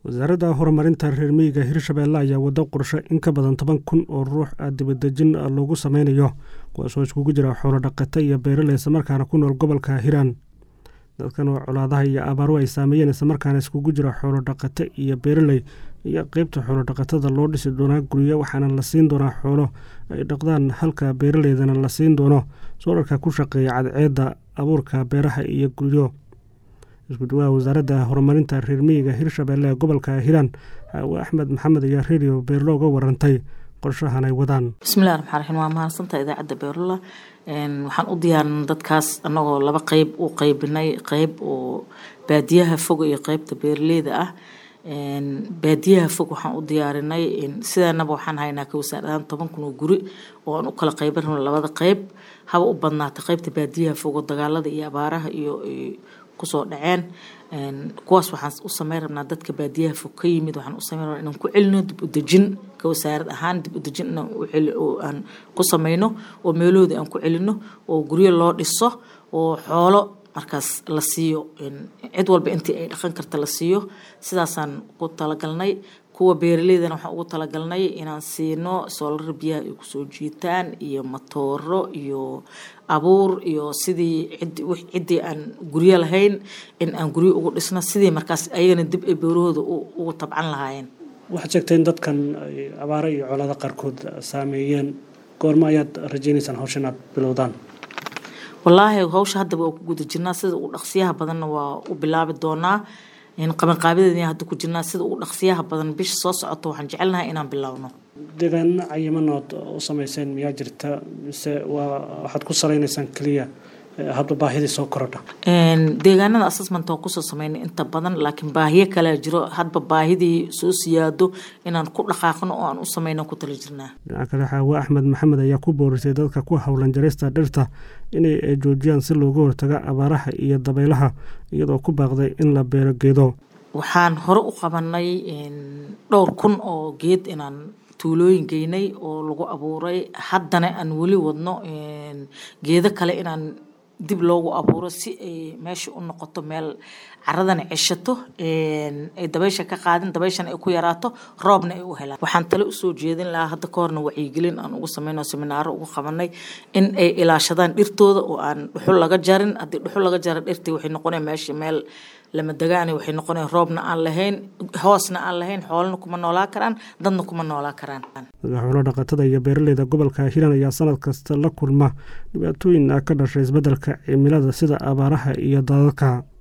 wasaaradda horumarinta reer miyiga hirshabeelle ayaa wado qorshe in ka badan toban kun oo ruux dibadejin loogu sameynayo kuwaasoo iskugu jira xoolo dhaqata iyo beeraley islamarkaana ku nool gobolka hiiraan dadkan oo colaadaha iyo abaaru ay saameeyeen islamarkaana iskugu jira xoolo dhaqata iyo beeraley iyo qeybta xoolo dhaqatada loo dhisi doonaa guryo waxaana la siin doonaa xoolo ay dhaqdaan halka beeraleydana la siin doono soolarka ku shaqeeya cadceedda abuurka beeraha iyo guryo isku-duwaha wasaaradda horumarinta reer miyiga hirshabeelle ee gobolka hiiraan xaawe axmed maxamed ayaa redio beerlo uga warantay qorshahan ay wadaan bismillahi raxmaan raxiim waa mahadsantaha idaacadda beerula waxaan u diyaarinay dadkaas annagoo laba qeyb u qeybinay qeyb oo baadiyaha foga iyo qeybta beeraleyda ah baadiyaha fog waxaan u diyaarinay sidaanaba waxaan haynaa ka wasaarahaan toban kun oo guri oo aan u kala qeyban rabno labada qeyb haba u badnaatay qeybta baadiyaha fogo dagaalada iyo abaaraha iyo kusoo dhaceen kuwaas waxaan u sameyn rabnaa dadka baadiyaha fog ka yimid waxaan u sameyn rabnaa inaan ku celino dib u dejin ka wasaarad ahaan dib u dejin inaan aan ku sameyno oo meelahooda aan ku celino oo guryo loo dhiso oo xoolo markaas la siiyo cid walba intii ay dhaqan karta la siiyo sidaasaan ku talagalnay kuwa beeraleydana waxaan ugu talagalnay inaan siino soolar biyaha ay kusoo jiitaan iyo matooro iyo abuur iyo sidii ciddii aan guryo lahayn in aan guryo ugu dhisno sidii markaas ayagana dib ay beerahooda ugu tabcan lahaayeen waxaad sheegtay in dadkan ay abaaro iyo colaado qaarkood saameeyeen goormo ayaad rajeynaysaan hawshan aad bilowdaan wallaahi hawsha haddaba waa ku guda jirnaa sida ugu dhaqsiyaha badanna waa u bilaabi doonaa qabanqaabideedna hadda ku jirnaa sida ugu dhaqsiyaha badan bisha soo socota waxaan jecelnahay inaan bilaawno deegaano cayimanood u sameyseen miyaa jirta mise waa waxaad ku saleynaysaan keliya hadba baahidii soo korodha deegaanada assessment waa kusoo sameynay inta badan laakiin baahiyo kalea jiro hadba baahidii soo siyaado inaan ku dhaqaaqno oo aan u sameyno ku tala jirnaa dhinaca kale xaawe axmed maxamed ayaa ku boorisay dadka ku howlan jarista dhirta inay joojiyaan si looga hortaga abaaraha iyo dabaylaha iyadoo ku baaqday in la beero geedo waxaan hore u qabanay dhowr kun oo geed inaan tuulooyin geynay oo lagu abuuray haddana aan weli wadno geedo kale inaan dib loogu abuuro si ay meesha u noqoto meel caradana ceshato ay dabaysha ka qaadin dabayshana ay ku yaraato roobna ay u helaan waxaan tale usoo jeedin lahaa hadda ka horna wacyigelin aan ugu sameyno seminaaro ugu qabanay in ay ilaashadaan dhirtooda oo aan dhuxul laga jarin haddii dhuxul laga jara dhirtii waxay noqonaya meesha meel lama degaani waxay noqonaya roobna aan lahayn hoosna aan lahayn xoolana kuma noolaa karaan dadna kuma noolaa karaan xoolo dhaqatada iyo beeraleyda gobolka hiiraan ayaa sanad kasta la kulma dhibaatooyin ka dhashay isbeddelka cimilada sida abaaraha iyo daadadka